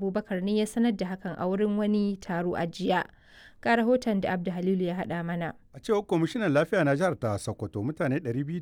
Abubakar ne ya sanar da hakan a wurin wani taro a jiya. Ga rahoton da Abdu Halilu ya haɗa mana. A cewar kwamishinan lafiya na jihar ta Sokoto mutane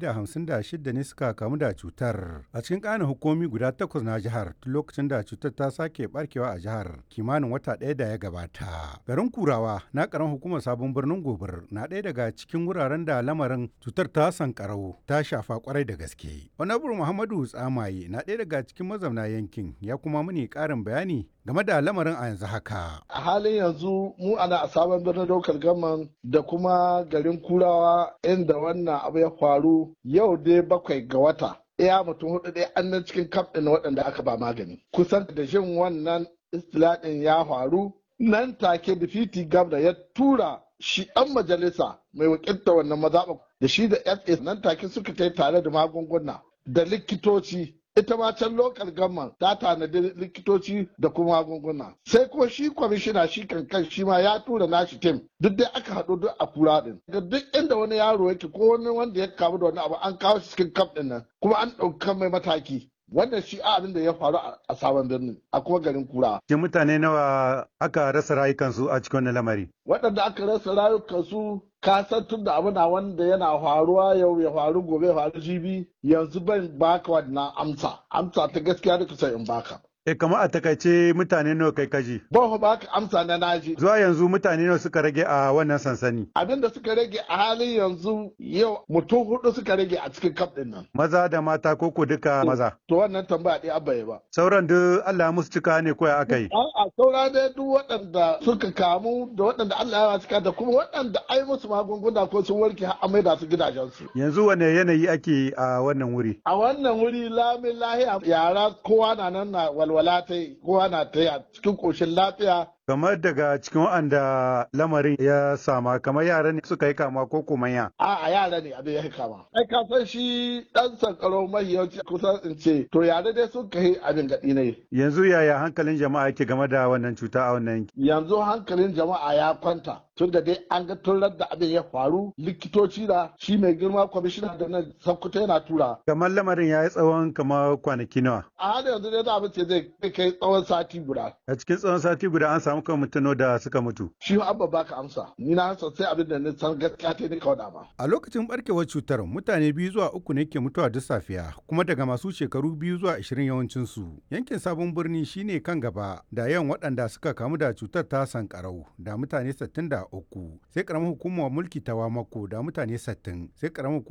256 ne suka kamu da cutar a cikin ƙananan hukumi guda takwas na jihar tun lokacin da cutar ta sake barkewa a jihar kimanin wata ɗaya da ya gabata. Garin Kurawa na ƙaran hukumar sabon birnin Gobir na ɗaya daga cikin wuraren da lamarin cutar ta sankarau ta shafa kwarai da gaske. Honorable Muhammadu Tsamaye na ɗaya daga cikin mazauna yankin ya kuma muni ƙarin bayani game da lamarin a yanzu haka. A halin yanzu mu ana a sabon birnin daukar gaman da kuma garin kurawa inda wannan abu ya faru yau dai bakwai ga wata. Iya mutum hudu dai an nan cikin kaf ɗin waɗanda aka ba magani. Kusan da jin wannan istilaɗin ya faru nan take difiti gabda ya tura shi ɗan majalisa mai wakilta wannan mazaɓa da shi da FA nan take suka tai tare da magunguna da likitoci ita ma can lokal gamman ta tanadi likitoci da kuma magunguna sai ko shi kwamishina shi kankan shi ma ya tura nashi tim duk dai aka haɗu duk a kura din ga duk inda wani yaro yake ko wani wanda ya kamu da wani abu an kawo shi cikin kaf din nan kuma an ɗauka mai mataki wannan shi abin da ya faru a sabon birnin a kuma garin kura. Ke mutane nawa aka rasa rayukansu a cikin wannan lamari? Waɗanda aka rasa rayukansu ka san tun da abu na wanda yana faruwa yau ya faru gobe ya faru jibi yanzu ban baka wannan amsa amsa ta gaskiya da kusa in baka. E kama a takaice mutane nawa kai kaji? Ban ba ka amsa na naji. Zuwa yanzu mutane nawa suka rage a wannan sansani? Abin da suka rage a halin yanzu yau mutum hudu suka rage a cikin kaf din nan. Maza da mata ko ko duka maza? To wannan tambaya ɗaya abba ba. Sauran duk Allah musu cika ne ko ya aka yi? A'a saura dai duk waɗanda suka kamu da waɗanda Allah ya cika da kuma waɗanda ai musu magunguna ko sun warke har amai da su gidajensu. Yanzu wane yanayi ake a wannan wuri? A wannan wuri lamin lahiya yara kowa na nan na walwala ta yi kowa na ta yi a cikin ƙoshin lafiya kamar daga cikin waɗanda lamarin ya sama kamar yara ne suka yi kama ko kuma ya a a yara ne abin ya yi kama ai ka san shi dan sankaro mahiyanci kusan in ce to yara dai sun kai abin gaɗi ne yanzu yaya hankalin jama'a yake game da wannan cuta a wannan yanki yanzu hankalin jama'a ya kwanta tun da dai an ga tun da abin ya faru likitoci da shi mai girma kwamishina da nan sankuta yana tura kamar lamarin ya yi tsawon kamar kwanaki nawa a hada yanzu dai da abin ce zai kai tsawon sati guda a cikin tsawon sati guda an samu kan mutano da suka mutu. Shi abba baka amsa. Ni na san sai abin da ni san gaskiya ta ni kawai ba. A lokacin barkewar cutar mutane biyu zuwa uku ne ke mutuwa duk safiya kuma daga masu shekaru biyu zuwa ashirin yawancin su. Yankin sabon birni shine kan gaba da yawan waɗanda suka kamu da cutar ta sankarau da mutane 63 sai karamar hukumar mulki ta wamako da mutane 60 sai karamar